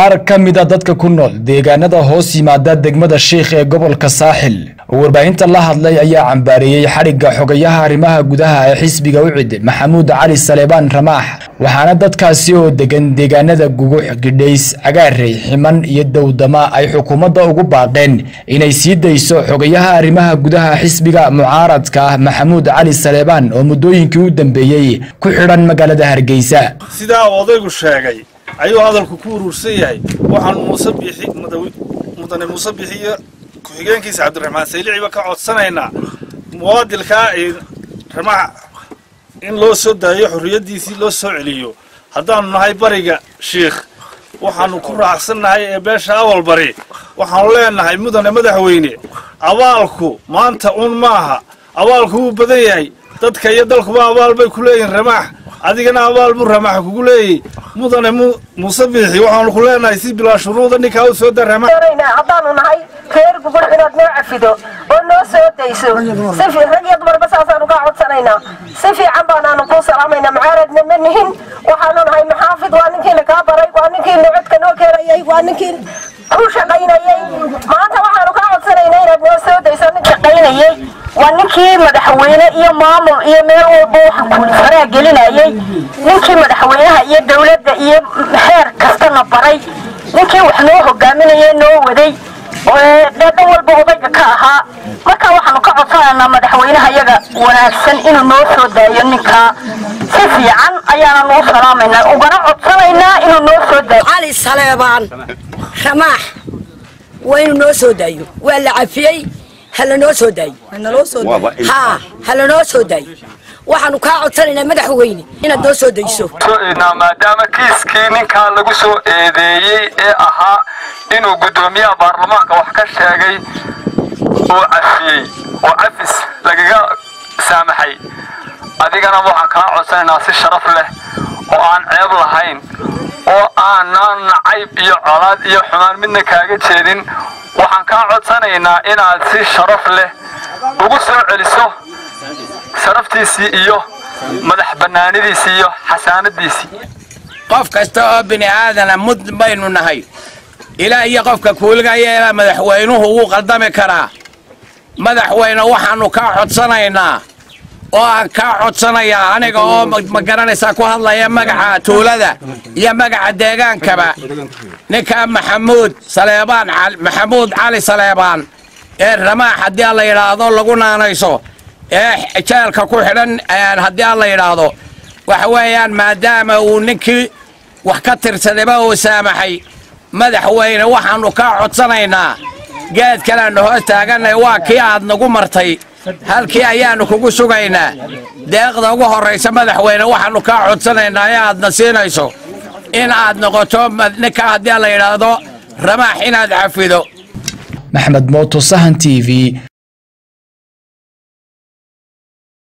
qaar ka mida dadka ku nool deegaanada hoos yimaada degmada sheikh ee gobolka saaxil oo warbaahinta la hadlay ayaa cambaareeyey xadhigga xogayaha arrimaha gudaha ee xisbiga ucid maxamuud cali saleebaan ramaax waxaana dadkaasi oo degan deegaanada gugux gidhays cagaarey ximan iyo dowdama ay xukuumadda ugu baaqeen inay sii dayso xogayaha arrimaha gudaha xisbiga mucaaradka ah maxamuud cali saleebaan oo muddooyinkii u dambeeyey ku xidhan magaalada hargeysa sidaa uu odaygu sheegay ayuu hadalku ku urursan yahay waxaan muuse biixi mudane muuse biixi iyo ku-xigeenkiisa cabdiraxmaan sayliciba ka codsanaynaa muwaadilkaa ramax in loo soo daayo xorriyaddiisii loo soo celiyo haddaannu nahay bariga shiikh waxaannu ku raacsannahay ee beesha awal bari waxaannu leenahay mudane madaxweyne abaalku maanta un maaha abaalku wuu badan yahay dadka iyo dalkuba abaal bay ku leeyihin ramaax adigana abaal buu ramaax kugu leeyahy mudane muuse biixi waxaanu ku leenahay si bilaa shuruuda ninkaa u soo da ramax haddaanu nahay reer gugul inaad noo cafido oo noo soo dayso si rag iyo dumarba saasaanu kaa codsanaynaa si fiican baanaanu kuu salaamaynaa mucaaradna ma nihin waxaanu nahay maxaafid waa ninkiina kaa baray waa ninkiina codka noo keenayay waa ninkii ku shaqaynayay maanta waxaanu kaa codsanaynaa inaad noo soo dayso nin shaqaynayay waa ninkii madaxweyne iyo maamul iyo meel walba waxa kulifaraa gelinayay ninkii madaxweynaha iyo dowladda iyo heer kastana baray ninkii wax noo hogaaminaya noo waday dhan walba odayga ka ahaa marka waxaanu ka codsanaynaa madaxweynaha yaga wanaagsan inuu noo soo daayo ninkaa si fiican ayaana noo salaamaynaa ugana codsanaynaa inuu noo soo daayo cali saleebaan ramaax waa inuu noo soo daayo waa la cafiyey halanoo soo daayo haa halanoo soo daayo waxaanu kaa codsanaynaa madaxweyne inaad noo soo dayso maadaama kiiskii ninkaa lagu soo eedeeyey ee ahaa inuu guddoomiyaha baarlamaanka wax ka sheegay uu cafiyey oo cafis lagaga saamaxay adigana waxaan kaa codsanaynaa si sharaf leh oo aan ceeb lahayn oo aanaan nacayb iyo colaad iyo xumaan midna kaaga jeedin waxaan kaa codsanaynaa inaad si sharaf leh ugu soo celiso sharaftiisii iyo madax bannaanidiisii iyo xasaanadiisii qof kasta oo bini aadana mud baynu nahay ilaa iyo qofka kuuligaya ilaa madaxweynuhu wuu qaldami karaa madaxweyne waxaannu kaa codsanaynaa oo aan kaa codsanayaa aniga oo ma garanaysaa ku hadlaya magaca tuulada iyo magaca deegaankaba ninkaa maxamuud saleebaan maxamuud cali saleebaan ee ramaax haddii aan la yidhaahdo lagu naanayso ee jeelka ku xidhan haddii aan la yidhaahdo waxa weeyaan maadaama uu ninkii wax ka tirsadayba uu saamaxay madaxweyne waxaannu kaa codsanaynaa geed kaleannu hoos taaganay waa kii aad nagu martay halkii ayaannu kugu sugaynaa deeqda ugu horraysa madaxweyne waxaannu kaa codsanaynaa ee aadna siinayso in aad noqoto ninkaa haddii aan la yidhaahdo ramaax inaad cafido maxmed mooto sahan t v